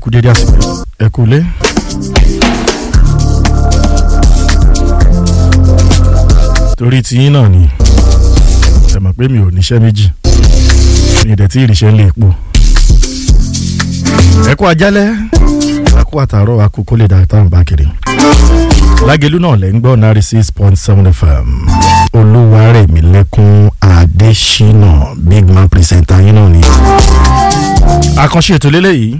kú dédé àsìkò ẹ kú lé. torí tiyín náà ni ẹ mọ̀ pé mi ò níṣẹ́ méjì mi ì dẹ̀ tí ìrìṣẹ́ ń lè po. ẹ kú ajálẹ̀ ẹ kú àtàárọ̀ akókó lè dá táwọn bá kiri. lágẹ̀lú náà lẹ́ ń gbọ́ náírà six point seven fm olúwarẹ̀mílẹ́kún adésínà big man presenter yín náà ni. àkànṣe ètò lélẹ́yìí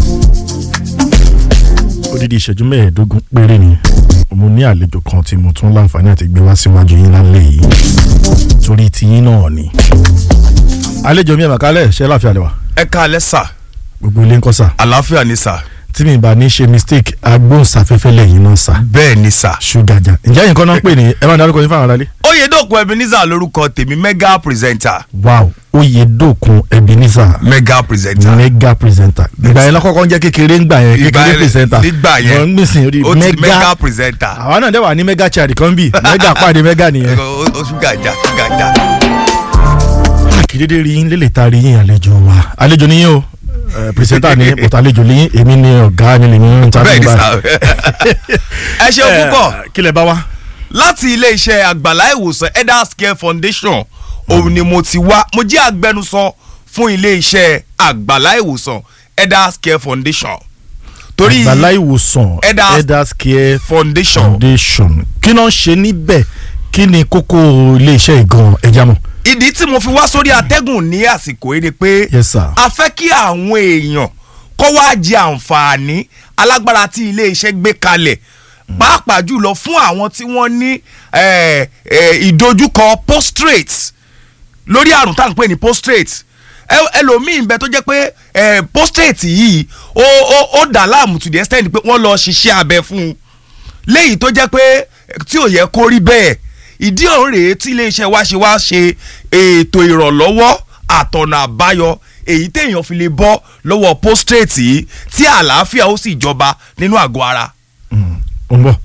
odidi ìṣẹ́jú mẹ́ẹ̀ẹ́dógún péré ni mo ní àlejò kan tí mo tún láǹfààní àti gbé wá síwájú yín lálẹ́ yìí torí tiyín náà ni. àlejò mi ẹ̀ màkálẹ̀ ṣẹ́ láàfin àlẹ́ wa ẹ káalẹ́ sà gbogbo ilé ń kọ́ sà àlàáfíà ni sà tí mi bá ní ṣe mistake agbóhùnsáfẹ́fẹ́ lẹ́yìn náà sà bẹ́ẹ̀ ni sà. ṣúgàjà ǹjẹ́ yìí kan náà ń pè ní ẹ máa dárúkọ yín fáwọn aráalé. oyèdòkun ebenezer lórúkọ tèmi mega presenter wow oyedokun ebenezer mega presenter. mega presenter ìgbà yẹn lọ́kọ́kọ́ ń jẹ́ kékeré ń gbà yẹn Ìgbà kékeré yẹn- presenter nígbà yẹn wọ́n ń gbèsè orí ó ti mega mega presenter. àwa náà dẹ̀ wà ní mega child kan bí mega pàdé mega nìyẹn. o o ṣúgàjà ṣúgàjà. àkìdédé rí yín lélẹ̀ ta rí yín àlejò wa àlejò ni yín o eh, presenter ni bọ̀tà àlejò ni yín èmi ni ọ̀gá mi lè ní ń ta bẹ́ẹ̀ ni nígbà. sà. ẹ ṣeun púpọ̀ Eh, kí lẹ bá wa. láti ilé-iṣẹ́ àgbàlá ìwòsàn elders care foundation òun ni mo ti wá mo jẹ́ agbẹnusọ fún ilé-iṣẹ́ àgbàlá ìwòsàn elders care foundation torí àgbàlá ìwòsàn Elders- elders care foundation foundation kí náà ń ṣe níbẹ̀ kí ni kókó iléeṣẹ́ ìgan ẹja mọ̀. ìdí tí mo fi wá sórí atẹ́gùn ní àsìkò yìí ni pé yes sir. a fẹ́ kí àwọn èèyàn kó wá jẹ àǹfààní alágbára tí iléeṣẹ́ gbé kalẹ̀ pàápàá jùlọ fún àwọn tí wọ́n ní eh, eh, ìdojúkọ postrate lórí àrùn tá à ń pè ní postrate Ẹ- ẹlòmíì ń bẹ tó jẹ́ pé eh, postrate yìí ó ó ó dà láàmú to the extent pé wọ́n lọ ṣiṣẹ́ abẹ fún un léyìí tó jẹ́ pé eh, tí ò yẹ kó rí bẹ́ẹ̀ ìdí ọ̀hún rèé tí iléeṣẹ́ wa ṣe wá ṣe ètò ìrànlọ́wọ́ àtọ̀nà àbáyọ èyí téèyàn fi lè bọ́ lọ́wọ́ postrate yìí tí àlàáfíà ó sì jọba nínú àgọ́ ara. ó ń bọ̀.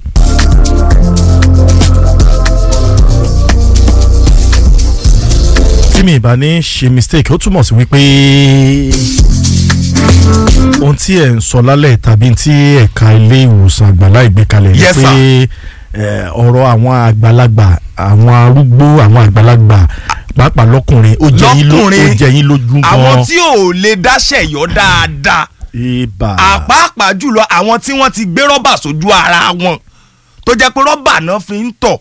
tí mi ìbá ní ṣe mistake ó túmọ̀ sí wípé ohun tí ẹ̀ ń sọ lálẹ́ tàbí tí ẹ̀ka ilé ìwòsàn àgbàlá ìgbékalẹ̀ ni Yes, pé eh, ọ̀rọ̀ àwọn àgbàlagbà àwọn arúgbó àwọn àgbàlagbà pàápàá lọ́kùnrin ó jẹ yín ló- ó Lọ́kùnrin, jẹ yín lójú gan àwọn tí ò lè dáṣẹ̀ yọ dáadáa ibà àpáàpàá jùlọ àwọn tí wọ́n ti gbé rọ́bà sójú ara wọn tó jẹ́ pé rọ́bà náà fi ń tọ̀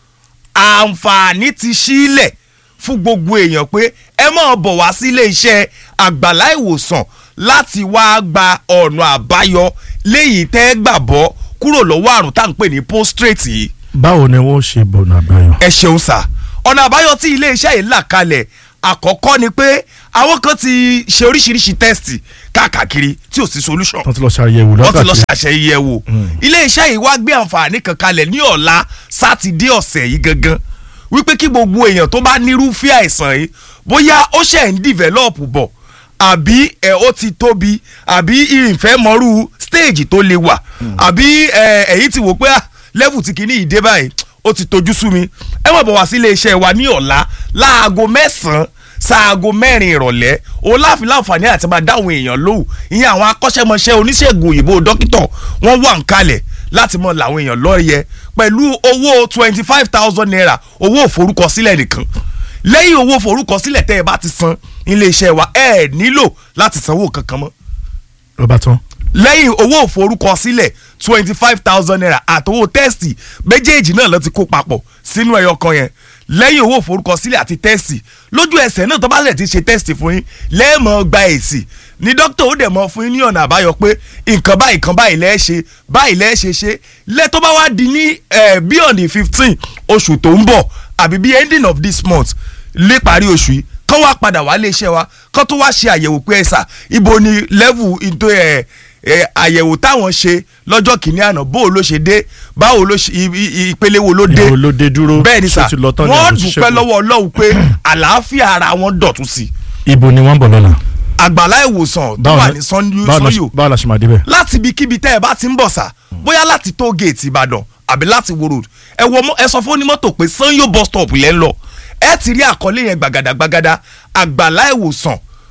àǹfààní ti sílẹ̀ fún gbogbo èèyàn pé ẹ máa bọ̀ wá sí iléeṣẹ́ àgbàlá ìwòsàn láti wáá gba ọ̀nà àbáyọ léyìí tẹ́ gbà bọ́ kúrò lọ́wọ́ àrùn tá à ń pè ní postrate yìí báwo ni wọ́n ṣe bọ̀nà àbáyọ. ẹ ṣeun sà ọ̀nà àbáyọ tí iléeṣẹ́ yìí là kalẹ̀ àkọ́kọ́ ni pé àwọn kan ti ṣe oríṣiríṣi tẹ́sítì káàkiri tí ò sí solution wọ́n ti lọ ṣàyẹ̀wò wọ́n ti lọ lọ́kàtí ṣàṣeyẹ wò iléeṣẹ́ yìí wá gbé àǹfààní kan kalẹ̀ ní ọ̀la sátidé ọ̀sẹ̀ yìí gangan wípé kí gbogbo èèyàn tó bá nírúfẹ́ àìsàn yìí bóyá ó ṣẹ̀ ń develop bọ̀ àbí ẹ̀ ó ti tóbi àbí ìrìnfẹ́ mọ́rú stage tó lè wà àbí ẹ̀ èyí ti wò pé ah, level ti kìíní ìdé báyìí ó ti tojú sú mi ẹ mọ̀ bọ̀ wá sí iléeṣẹ́ wa ní ọ̀la láago mẹ́sàn-án sáago mẹ́rin ìrọ̀lẹ́ o láfi láǹfààní àti máa dáhùn èèyàn lóhùn ìyẹn àwọn akọ́ṣẹ́mọṣẹ́ oníṣègùn òyìnbó dókítà wọ́n wà ń kalẹ̀ láti mọ làwọn èèyàn lọ́ọ̀yẹ pẹ̀lú owó twenty five thousand naira owó òforúkọsílẹ̀ nìkan lẹ́yìn owó òforúkọsílẹ̀ tẹ́ ẹ bá ti san iléeṣẹ́ wa ẹ nílò láti sanwó kankan mọ́ lọ́ba tán. lẹ́yìn owó òforúkọsílẹ̀ twenty five thousand naira àtowó tẹ́sítì méjèèjì náà ló ti kó papọ̀ sínú ẹyọ kan yẹn lẹ́yìn owó òforúkọsílẹ̀ àti tẹ́sítì lójú ẹsẹ̀ náà tó bá lẹ̀ ti ṣe tẹ́sítì fún yín lẹ́ẹ̀mọ́ gba èsì ní dókítà ó dẹ̀ mọ́ fún yín ní ọ̀nà àbáyọ pé nǹkan báyìí nǹkan báyìí lẹ́ẹ̀ ṣe báyìí lẹ́ẹ̀ ṣe ṣe lẹ́ tó bá wá di ní eh, beyond the fifteen oṣù tó ń bọ̀ àbí bí ending of this month lé parí oṣù yìí kán wá padà wá lé iṣẹ́ wa kán tó wá ṣe àyẹ̀wò pé ẹ̀sà ibo ni level into ẹ̀ ẹ̀ àyẹ̀wò táwọn ṣe lọ́jọ́ kìíní àná bó o ló ṣe dé báwo ló ṣe i- i- ìpele wo ló dé Ibo ló dé dúró, bẹ́ẹ̀ ni ṣó sà ti lọ tán ni wọ́n àbí ṣiṣẹ́ dúpẹ́ kù? lọ́wọ́ ọlọ́run pé àlàáfíà ara wọn dọ̀tún sí i ibo ni wọ́n ń bọ̀ lọ́la. àgbàlá ìwòsàn tó Báwo wà ni- ní sanyo báwo la ṣe- sanyo báwo la ṣe máa débẹ̀. láti ibikíbi tẹ́ ẹ bá ti ń bọ̀ sà bóyá láti tó géètì ìbàdàn àbí láti wo road ẹ wọ mọ- ẹ sọ fún onímọ́tò pé sanyo bus stop lẹ́ ń lọ ẹ ti rí àkọlé yẹn gbàgàdà gbàgàdà àgbàlá ìwòsàn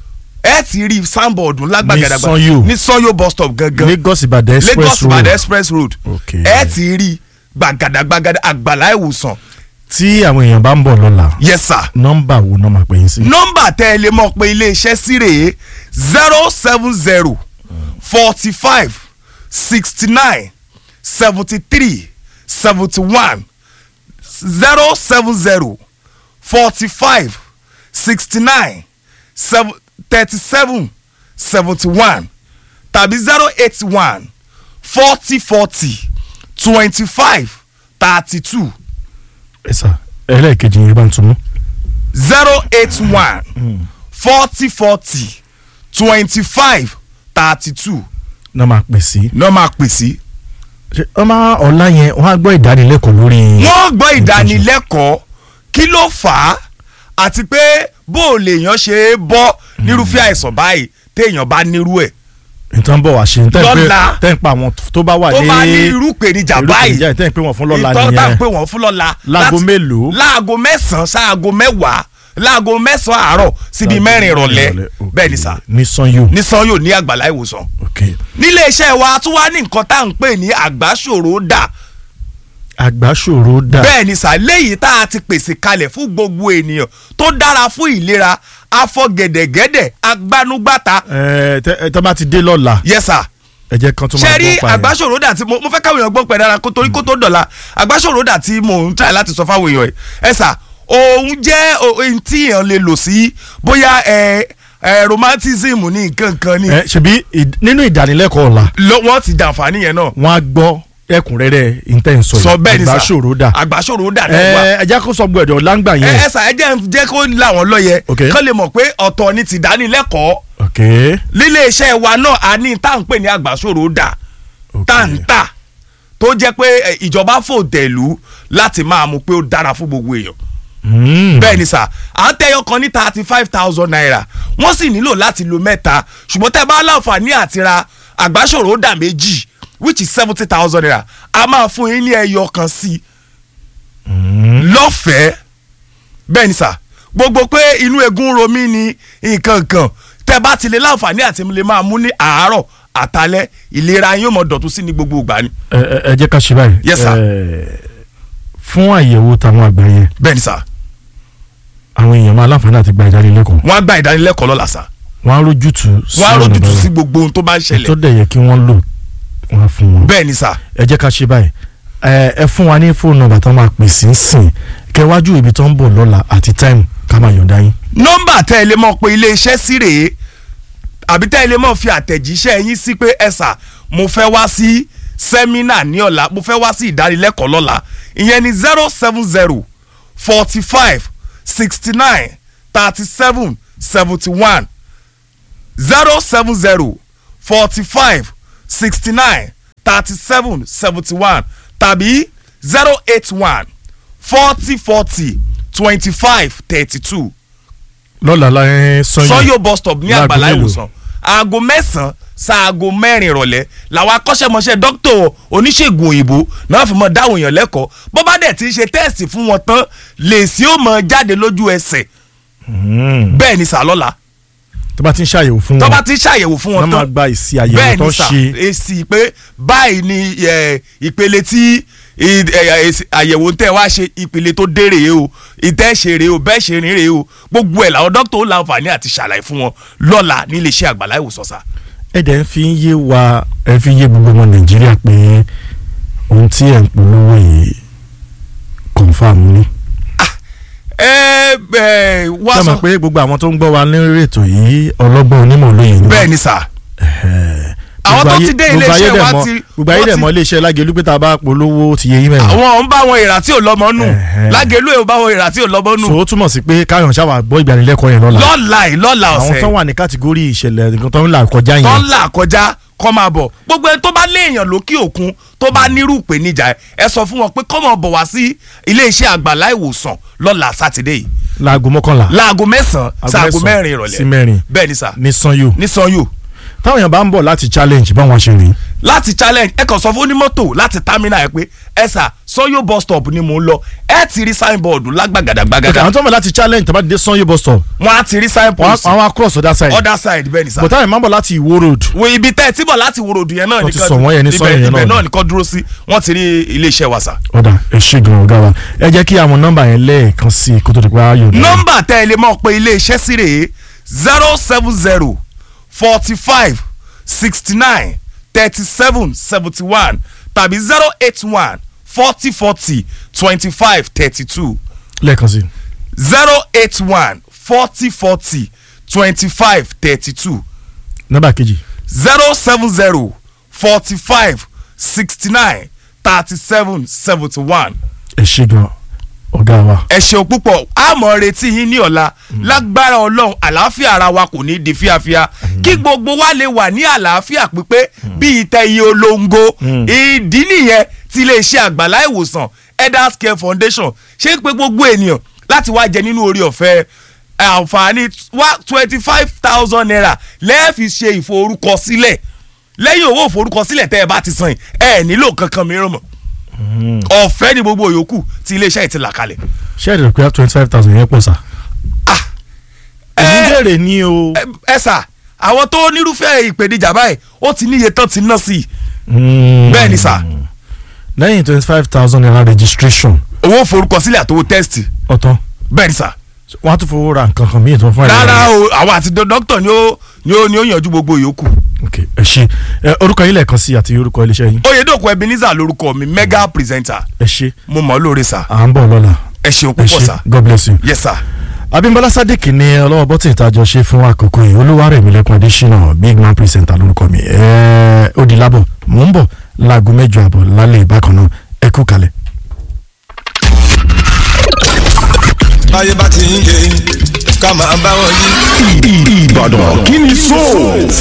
ẹ ti rí sanbọọdù lágbàgàdàgbà Ní Sanyo. ní Sanyo bus stop gangan Lagos Ibadan Lagos express road Ibadan express road Okay. ẹ ti rí gbàgàdàgbàgàdà àgbàlá ìwòsàn tí àwọn èèyàn bá ń bọ̀ lọ́la yes sir nọ́mbà wo náà máa pè yín sí. nọ́mbà tẹ́ ẹ lè mọ̀ pé iléeṣẹ́ sí rèé zero seven zero forty five sixty nine seventy three seventy one zero seven zero forty five sixty nine thirty seven seventy one tàbí zero eight one forty forty twenty five thirty two ẹ sà ẹlẹ́ẹ̀kejì yẹn bá ń tún mú. zero eight one forty forty twenty five thirty two náà máa pè sí. ní wọ́n máa pè sí. ṣé ọmọ ọ̀la yẹn wọ́n á gbọ́ ìdánilẹ́kọ̀ọ́ lórí. wọ́n gbọ́ ìdánilẹ́kọ̀ọ́ kí ló fà á àti pé bó o lè yàn ṣe é bọ́ nírúfẹ́ àìsàn báyìí téèyàn bá nírú ẹ̀ nǹkan bọ̀ wá ṣe tẹ́ ń pé Lọ́la. tẹ́ ń pa àwọn tó bá wà ní tó bá ní irú ìpèníjà báyìí ìrúkèrìjà tẹ́ ń pé wọ́n fún lọ́la ìtọ́ tá à ń nìyẹn pè wọ́n fún lọ́la Láago láti- mélòó? láago mẹ́sàn-án sáago mẹ́wàá láago mẹ́sàn-án àárọ̀ síbi mẹ́rin ìrọ̀lẹ́ bẹ́ẹ̀ ni sà ní sanyo. ní Sanyo ní àgbàlá ìwòsàn ok nílé iṣẹ́ wa tún wá ní nǹkan tá à ń pè ní àgbáṣòro dà àgbáṣòro dà. bẹ́ẹ̀ ni sà léyìí tá a ti pèsè kalẹ̀ fún gbogbo ènìyàn tó dára fún ìlera afọgẹ̀dẹ̀gẹ̀dẹ̀ agbanugbata ẹ tẹ ẹ tọ́ bá ti dé lọ́la yes sir ẹ jẹ́ kan tó máa ṣe rí gbọ́ pa ẹ̀. àgbáṣòro dà tí mo mo fẹ́ káwọn èèyàn gbọ́ pẹ̀ dára kó torí kó tó dọ̀la àgbáṣòro dà tí mò ń try láti sọ fáwọn èèyàn ẹ̀ ẹ sà òun jẹ́ ohun tí èèyàn lè lò sí bóyá ẹ ẹ romanticism ní nǹkan kan ni ẹ ṣebí ì- nínú ìdánilẹ́kọ̀ọ́ ọ̀la lọ- wọ́n ti jàǹfààní yẹn náà wọ́n á gbọ́ ẹ̀kúnrẹ́rẹ́ intenso sọ bẹ́ẹ̀ ni sà àgbáṣòro dà. àgbáṣòro dà náà wà. ẹ ẹ jẹ́ kó sọ gbọ́dọ̀ láǹgbà ẹ yẹn. ẹ sà ẹ jẹ́ jẹ́ kó làwọn lọ́yẹ Ok. kán lè mọ̀ pé ọ̀tọ̀ ni ti dánilẹ́kọ̀ọ́ ok lílé iṣẹ́ wa náà a ní tá à ń pè ní àgbàsòrò dà ok tá à ń tà tó jẹ́ pé ẹ, ìjọba fòtẹ̀lú láti máa mú pé ó dára fún gbogbo èèyàn Mm. bẹ́ẹ̀ ni sà à ń tẹ́yọ kan ní thirty five thousand naira wọ́n sì nílò láti lo mẹ́ta ṣùgbọ́n tẹ́ bá láǹfààní àti ra àgbàsòrò dà méjì which is seventy thousand naira a máa fún yín ní ẹyọ kan sí i Mm. lọ́fẹ̀ẹ́ bẹ́ẹ̀ ni sà gbogbo pé inú egun ro mí ni nǹkan kan tẹ́ bá ti lè láǹfààní àti lè máa mú ní àárọ̀ àtalẹ́ ìlera yín ó mọ dọ̀tún sí ní gbogbo ìgbà ni. ẹ ẹ ẹ jẹ́ ká ṣe báyìí. Yes, sir. Ẹ, fún àyẹ̀wò táwọn àgbà yẹn bẹ́ẹ̀ ni sà àwọn èèyàn máa láǹfààní àti gba ìdánilẹ́kọ̀ọ́ wọ́n á gba ìdánilẹ́kọ̀ọ́ lọ́la sà wọ́n á rójútu wọ́n á rójútu sí gbogbo ohun tó bá ń tó ṣẹlẹ̀ dẹ̀ yẹ kí wọ́n lò wọ́n á fún wọn. bẹ́ẹ̀ ni sà ẹ jẹ́ ká ṣe báyìí ẹ ẹ fún wa ní fóònù nọ́mbà tó máa pè sí sìn kẹwájú ibi tó ń bọ̀ lọ́la àti táìmù ká máa yọ̀ǹda yín. nọ́mbà tẹ́ ẹ lè mọ̀ pé iléeṣẹ́ sí rèé àbí tẹ́ ẹ lè mọ̀ fi àtẹ̀jíṣẹ́ yín sí pé ẹ sà mo fẹ́ wá sí sẹ́mínà ní ọ̀la mo fẹ́ wá sí ìdánilẹ́kọ̀ọ́ lọ́la ìyẹn ni zero seven zero forty five sixty nine thirty seven seventy one zero seven zero forty five sixty nine thirty seven seventy one tàbí zero eight one forty forty twenty five thirty two lọ́la láyé sọ́yìn sọ́yò bus stop ní Láago àgbàlá mélòó? ìwòsàn aago mẹ́sàn-án sáago mẹ́rin ìrọ̀lẹ́ làwọn akọ́ṣẹ́mọṣẹ́ dókítà oníṣègùn òyìnbó náà fi mọ dáhùn èèyàn lẹ́kọ̀ọ́ bó bá dẹ̀ ti ṣe tẹ́ẹ̀sì fún wọn tán lèsì ó mọ jáde lójú ẹsẹ̀ Mm. bẹ́ẹ̀ ni sàlọ́la tó bá ti ń ṣàyẹ̀wò fún tó wọn bá ti ṣàyẹ̀wò fún wọ́n wọn máa tán gba ìsì àyẹ̀wò bẹ́ẹ̀ tó ni sà ṣe èsì pé báyìí ni ẹ, ìpele tí ì- ẹ, èsì- àyẹ̀wò tẹ́ wá ṣe ìpele tó dé rèé o ìtẹ́ ṣe rèé o bẹ́ẹ̀ ṣe rìn rèé o gbogbo ẹ̀ làwọn dókítà ó láǹfààní àti ṣàlàyé fún wọn lọ́la nílé iṣẹ́ àgbàlá ìwòsàn sà. ẹ dẹ̀ ń fi ń yé wa ẹ fi ń yé gbogbo ọmọ nàìjíríà pé ohun tí ẹ̀ ń polówó yìí confam ni. ẹ ẹ wá ṣé sọ mọ̀ pé gbogbo àwọn tó ń gbọ́ wa lórí ètò yìí ọlọ́gbọ́n onímọ̀ lóye ni. bẹ́ẹ̀ ni sà Ẹ̀hẹ̀. Àwọn Gbogbo tó ayé- ti dé gbogbo iléeṣẹ́ ayé dẹ̀ wa mọ̀- ti- gbogbo ayé wọ́n dẹ̀ ti- mọ̀ iléeṣẹ́ lágẹ̀lú pé tá a bá polówó ti yé yín mẹ́rin. àwọn ń bá wọn ìrà tí ò lọ́mọ nù Ẹ̀hẹ́. lágẹ̀lú ẹ̀ ń bá wọn ìrà tí ò lọ́mọ nù so ó túmọ̀ sí pé káyọ̀ ṣáwà gbọ́ ìgbanilẹ́kọ̀ọ́ yẹn lọ́la. lọ́la ì lọ́la àwọn ọ̀sẹ̀ tó wà ní kàtígórì ìṣẹ̀lẹ̀ nǹkan tó ń là kọjá tó yẹn. ń là kọjá kọ́ máa bọ̀ gbogbo ẹni tó bá léèyàn lókè òkun tó bá nírú ìpèníjà ẹ ẹ sọ fún wọn pé kọ́ mọ̀ bọ̀ wá sí iléeṣẹ́ àgbàlá ìwòsàn lọ́la sátidé yìí láago mọ́kànlá láago mẹ́sàn-án Aago sáago mẹ́sàn-án mẹ́rin ìrọ̀lẹ́ sí mẹ́rin. bẹ́ẹ̀ ni sà ní sanyo. ní sanyo táwọn èèyàn bá ń bọ̀ láti challenge báwọn ṣe rìn. láti challenge ẹ kàn sọ fún onímọ́tò láti terminal ẹ pé ẹ sà Sanyo bus stop ni mò ń lọ ẹ ti rí signboard ok lágbàgàdàgbàgàdà àwọn tó ń bọ̀ láti challenge tàbí dé sanyo bus stop wọn á ti rí wọ́n signboard á- àwọn across other side other side bẹ́ẹ̀ ni sá but táwọn ìmọ̀ bọ̀ láti ìwó road wo ibi tẹ́ ẹ tí bọ̀ láti wo ròdù yẹn náà Wọ́n ti nìkan sọ wọ́n yẹn ní ibẹ̀- Sanyo yẹn ibẹ̀ náà náà ni. nìkan dúró sí wọ́n ti rí iléeṣẹ́ wa sá. ọ̀dà ẹ ṣe gan ọ̀gá wa ẹ jẹ́ kí àwọn nọ́mbà yẹn lẹ́ẹ̀kan sí i kó tó di pé a yóò dá. nọ́mbà tẹ́ ẹ lè mọ̀ pé iléeṣẹ́ sí rèé zero seven zero forty five sixty nine thirty seven seventy one tàbí zero eight one forty forty twenty five thirty two lẹ́ẹ̀kan sí i. zero eight one forty forty twenty five thirty two nọ́mbà kejì zero seven zero forty five sixty nine thirty seven seventy one ẹ ṣe gan ọ̀gá wa. ẹ ṣeun púpọ̀ a mọ̀ retí yín ní ọ̀la lágbára ọlọ́run àlàáfíà ara wa kò ní di fíafíà kí gbogbo wa lè wà ní àlàáfíà pípé bí ìtẹ̀ iye olóńgó ìdí nìyẹn tí iléeṣẹ́ àgbàlá ìwòsàn elders care foundation ṣe ń pe gbogbo ènìyàn láti wá jẹ nínú orí ọ̀fẹ́ àǹfààní twenty five thousand naira lẹ́ẹ̀fi ṣe ìforúkọsílẹ̀ lẹ́yìn owó ìforúkọsílẹ̀ tẹ́ ẹ bá ti san yìí, ẹ nílò kankan mìíràn mọ́ ọ̀fẹ́ ni gbogbo yòókù tí iléeṣẹ́ yìí ti là kalẹ̀. ṣé ẹ rẹ̀ pé twenty five thousand yẹn pọ̀ sá. Ah, èmi ẹ- bèrè ní o. ẹ- ẹ sà àwọn tó nírúfẹ́ ìpèníjà báyìí ó ti níye tán ti ná sí i bẹ́ẹ̀ ni sà. lẹ́yìn twenty five thousand naira registration owó forúkọsílẹ̀ àtowó tẹ́sítì ọ̀tán bẹ́ẹ̀ ni sà. wọ́n á tún fowó ra nǹkan kan míì tó fún ẹ̀. rárá o àwọn àti dó- dókítà ni ó ni ó ni ó yanjú gbogbo yòókù. ok ẹ ṣe ẹ orúkọ yín lẹ́ẹ̀kan sí àti orúkọ iléeṣẹ́ yín oyèdòkun ebenezer lorúkọ mi mega presenter ẹ ṣe mo mọ̀ ọ́ lóore sà à ń bọ̀ lọ́la ẹ ṣeun ẹ púpọ̀ ṣe sà god bless you. yes sà. abimbola sadiq ni ọlọ́wọ́ bọ́tì ìtajọ ṣe fún àkókò yìí olúwarẹ̀mílẹ́kùn adésínà big man presenter lórúkọ mi ẹ̀ẹ́ ó di lábọ̀ mò ń bọ̀ láago mẹ́jọ àbọ̀ lálẹ́ ìbákan náà ẹ kú kalẹ̀. báyé bá ti ń yé ká máa bá wọn yí. Ìbàdàn kí ni so